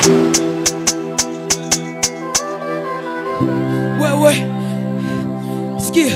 wewe sikia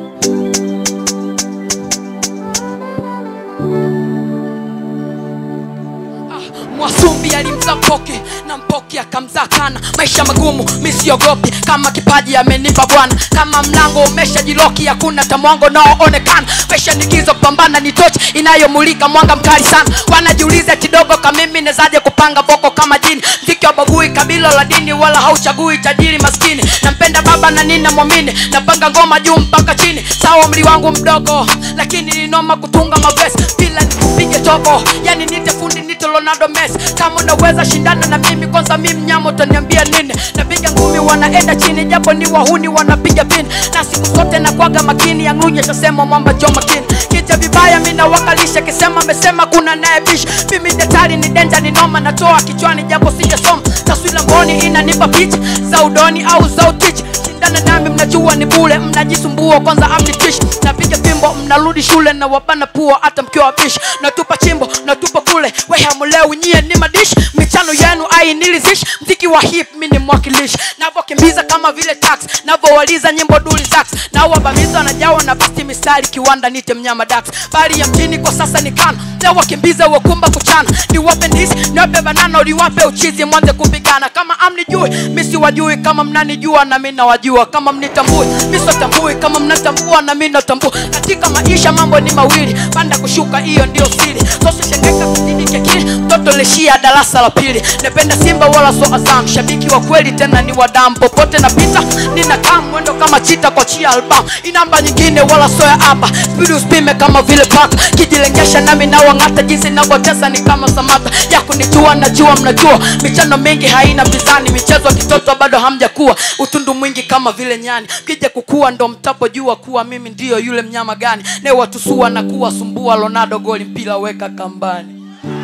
mwasumbi alimzaa mpoke na mpoke akamzaa kana maisha magumu misiogopi kama kipaji amenipa bwana kama mlango umeshajiloki hakuna tamwango naoonekana maisha nigizo kupambana ni tochi inayomulika mwanga mkali sana wanajiuliza kidogo kamimi nezaje kupanga boko kama jini mziki wa bagui kabila la dini wala hauchagui tajiri maskini nampenda baba na nina mwamini napanga ngoma juu mpaka chini sawa umri wangu mdogo lakini ninoma kutunga mavesi bila nikupige tobo yani nite fundi nite Ronaldo Messi kama unaweza shindana na mimi kwanza mimi mnyama utaniambia nini napiga ngumi wanaenda chini japo ni wahuni wanapiga pini na siku zote nakwaga makini yangunya chasema mwamba jo makini kija vibaya mimi nawakalisha kisema amesema kuna naye bish mimi detali ni denja ni noma natoa kichwani japo sijasoma taswira mboni inanipa picha za udoni au za utichi shindana nami mnajua ni bule mnajisumbua kwanza amnitishi napiga fimbo mnarudi shule na wabana pua hata mkiwa wabishi natupa chimbo natupa kule we hamulewi nyie ni madishi michano yenu ainilizishi mziki wa hip mi ni mwakilishi navokimbiza kama vile tax navowaliza nyimbo duli sax nawabamiza wanajawa na basti mistari kiwanda nite mnyama dax bali ya mjini kwa sasa ni kana nawakimbiza wakumba kuchana niwape ndisi niwape banana uliwape uchizi mwanze kupigana kama amnijui misi wajui kama mnanijua na mi nawajua kama mnitambui misotambui kama mnatambua na mi natambua katika maisha mambo ni mawili panda kushuka hiyo ndio siri sosishengeka kujibike kili mtoto lishia darasa la pili napenda simba wala so azam shabiki wa kweli tena ni wadam popote napita ninakaa mwendo kama chita kwa chia album inamba nyingine wala so ya aba spidi usipime kama vile paka kijilengesha nami nawang'ata jinsi navyotesa ni kama samata ya kunijua najua mnajua michano mingi haina mizani michezo ya kitoto bado hamjakuwa utundu mwingi kama vile nyani kija kukua ndo mtapojua kuwa mimi ndiyo yule mnyama gani newatusua na kuwasumbua lonado goli mpira weka kambani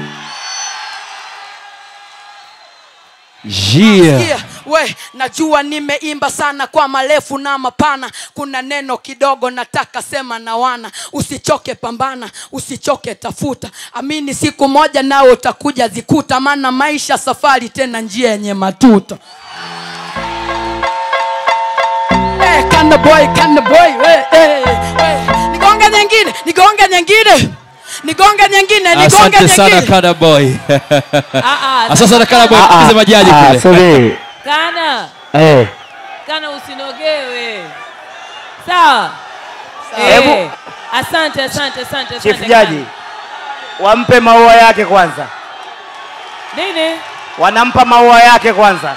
yeah. Sikia, we najua nimeimba sana kwa marefu na mapana kuna neno kidogo nataka sema na wana usichoke pambana usichoke tafuta amini siku moja nawe utakuja zikuta maana maisha safari tena njia yenye matuta Eh, Kanda boy, kanda boy, we, eh, we. nigonge nyingine nigonge nyingine nigonge nyingine nigonge asante sana nyingine kada boy Ah, ah, asante sana kada boy Ah, ah, tukize majaji ah, kule subiri. kana Eh, kana usinogewe sawa Hebu- Eh, asante asante asante Chief asante Jaji, wampe maua yake kwanza, Kana. nini wanampa maua yake kwanza.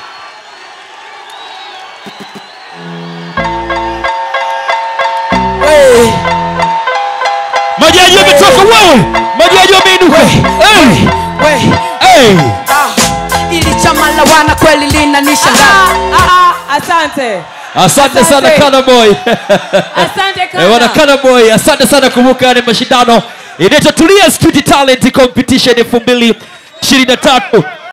we. majaji wametoka wewe majaji wameinuka hey. we hey. ah, ili chama la wana kweli linanishangaza ah, ah, ah, asante asante sana Asante. kana boy asante Eh, wana kana kana boy asante sana kumbuka ni mashindano inaitwa tulia street talent competition elfu mbili ishirini na tatu